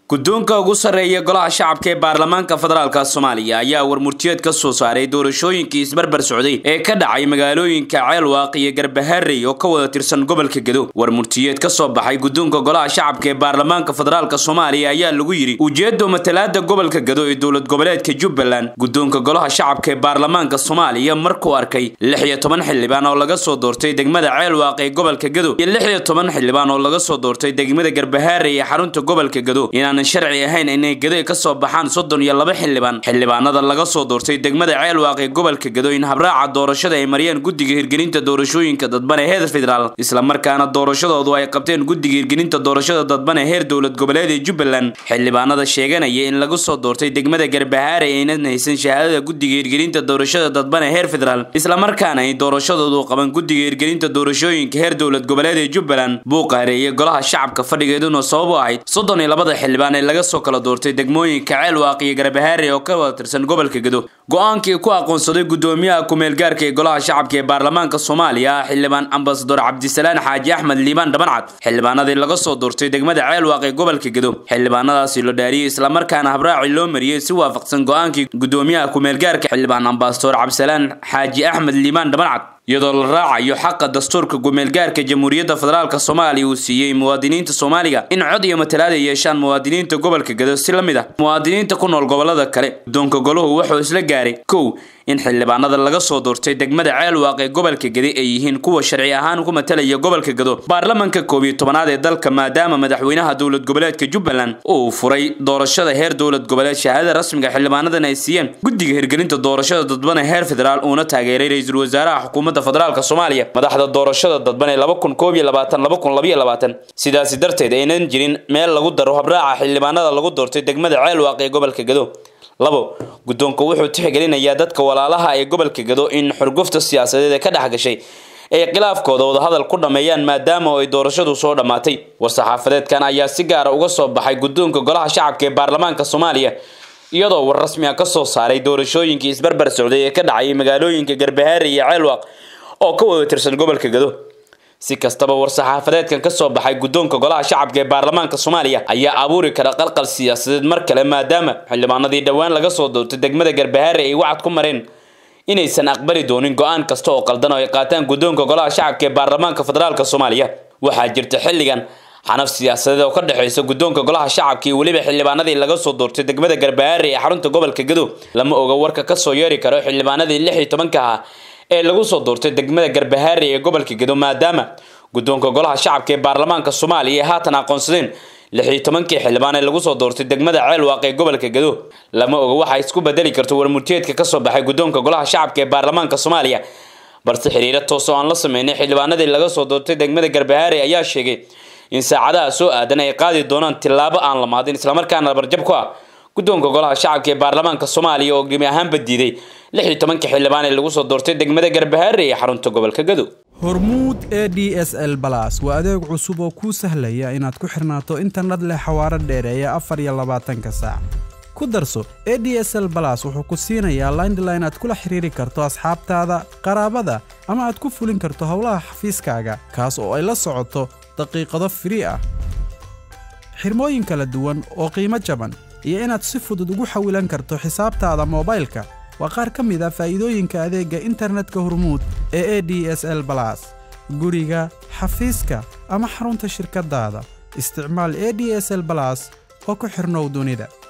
guddoonka ugu sarreeya golaha shacabka ee baarlamaanka federaalka soomaaliya ayaa warmurtiyeed ka soo saaray doorashooyinkii isbarbar socday ee ka dhacay magaalooyinka ceelwaaq iyo garbaharey oo ka wada tirsan gobolka gedo warmurtiyeed ka soo baxay guddoonka golaha shacabka ee baarlamaanka federaalka soomaaliya ayaa lagu yidhi ujeeddo matalaada gobolka gedo ee dowlad goboleedka jubbaland guddoonka golaha shacabka ee baarlamaanka soomaaliya markuu arkay lix iyo toban xildhibaan oo laga soo doortay degmada ceelwaaq ee gobolka gedo iyo lix iyo toban xildhibaan oo laga soo doortay degmada garbaharey ee xarunta gobolka gedo inaan sharci ahayn inay gedo ka soo baxaan soddon iyo laba xildhibaan xildhibaanada laga soo doortay degmada ceelwaaq ee gobolka gedo in habraaca doorashada ay mariyeen guddiga hirgelinta doorashooyinka dadban ee heer federaal islamarkaana doorashadoodu ay qabteen guddiga hirgelinta doorashada dadban ee heer dowlad goboleed ee jubbaland xildhibaanada sheeganaya in lagu soo doortay degmada garbahaare aynan haysan shahaadada guddiga hirgelinta doorashada dadban ee heer federaal islamarkaana ay doorashadoodu qaban guddiga hirgelinta doorashooyinka heer dowlad goboleed ee jubbaland buuqa hareeye golaha shacabka fadhigeeduna sabab u ahayd soddon iyo labada xildhibaan ee laga soo kala doortay degmooyinka ceelwaaq iyo garbahaare oo ka wada tirsan gobolka gedo go-aankii ku aqoonsaday guddoomiyaha ku-meelgaarka ee golaha shacabka ee baarlamaanka soomaaliya xildhibaan ambasador cabdisalaan xaaji axmed liibaan dhabancad xildhibaanadii laga soo doortay degmada ceelwaaq ee gobolka gedo xildhibaanadaasi la dhaariyey islamarkaana habraaci loo mariyey si waafaqsan go-aankii guddoomiyaha ku-meelgaarka xildhibaan ambasador cabdisalaan xaaji axmed liibaan dhabancad iyadoo la raacayo xaqa dastuurka gumeelgaarka jamhuuriyadda federaalk soomaaliya uu siiyey muwaadiniinta soomaaliga in cod iyo matalaad ay yeeshaan muwaadiniinta gobolka gedo si la mid ah muwaadiniinta ku nool gobolada kale guddoonka golahu wuxuu isla gaaray kow in xildhibaanada laga soo doortay degmada ceelwaaq ee gobolka gede ay yihiin kuwa sharci ahaan ku matalaya gobolka gedo baarlamanka koob iyo tobanaad ee dalka maadaama madaxweynaha dowlad goboleedka jubbaland uu furay doorashada heer dowlad goboleed shahaadada rasmiga xildhibaanadan ay siiyeen guddiga hirgelinta doorashada dadban ee heer federaal uuna taageeray ra-iisul wasaaraha xukuumadda federaalk soomaaliya madaxda doorashada dadban ee laba kun koob iyo labaatan laba kun labaiyo labaatan sidaasi darteed aynan jirin meel lagu daro habraaca xildhibaanada lagu doortay degmada ceelwaaq ee gobolka gedo labo guddoonku wuxuu tixgelinayaa dadka walaalaha ee gobolka gedo in xurgufta siyaasadeed ee ka dhex gashay ay khilaafkooda wadahadal ku dhammeeyaan maadaama ay doorashadu soo dhammaatay war-saxaafadeedkan ayaa si gaara uga soo baxay guddoonka golaha shacabka ee baarlamaanka soomaaliya iyadoo war rasmi ah ka soo saaray doorashooyinkii isbarbar socday ee ka dhacayay magaalooyinka garbahaare iyo ceelwaaq oo ka wada tirsan gobolka gedo si kastaba war-saxaafadeedkan ka soo baxay guddoonka golaha shacabka ee baarlamaanka soomaaliya ayaa abuuri kara qalqal siyaasadeed mar kale maadaama xildhibaanadii dhowaan laga soo doortay degmada garbahaare ay wacad ku mareen inaysan aqbali doonin go-aan kasta oo qaldan oo ay qaataan guddoonka golaha shacabka ee baarlamaanka federaalk soomaaliya waxaa jirta xilligan xanaf siyaasadeed oo ka dhexaysa guddoonka golaha shacabka iyo weliba xildhibaanadii laga soo doortay degmada garbahaare ee xarunta gobolka gedo lama oga warka kasoo yeeri karo xildhibaanadii lix iyo tobanka ahaa ee lagu soo doortay degmada garbahaare ee gobolka gedo maadaama guddoonka golaha shacabka ee baarlamaanka soomaaliya ay haatan aqoonsadeen lix iyo tobankii xildhibaan ee lagu soo doortay degmada ceelwaaq ee gobolka gedo lama oga waxa isku bedeli karto warmurtiyeedka ka soo baxay guddoonka golaha shacabka ee baarlamaanka soomaaliya balse xiriiro toos oo aan la sameynay xildhibaanadii laga soo doortay degmada garbahaare ayaa sheegay in saacadaha soo aadan ay qaadi doonaan tillaabo aan la maadin islamarkaana barjab ku ah guddoonka golaha shacabka ee baarlamaanka soomaaliya oo gemi ahaanba diiday lix iyo tobanka xildhibaan ee lagu soo doortay degmada garbahaare ee xarunta gobolka gedo hormuud e d s l balas waa adeeg cusub oo kuu sahlaya inaad ku xirnaato internet leh xawaaro dheereeya afar iyo labaatanka saac ku darso e d s l balas wuxuu ku siinayaa laindline aad kula xiriiri karto asxaabtaada qaraabada ama aad ku fulin karto howlaha xafiiskaaga kaas oo ay la socoto daqiiqado firii ah xirmooyin kala duwan oo qiimo jaban iyo inaad si fudud ugu xawilan karto xisaabtaada moobaylka waa qaar ka mid a faa'iidooyinka adeegga internetka hormuud ee e d s l balas guriga xafiiska ama xarunta shirkaddaada isticmaal e d s l balas oo ku xidhnow dunida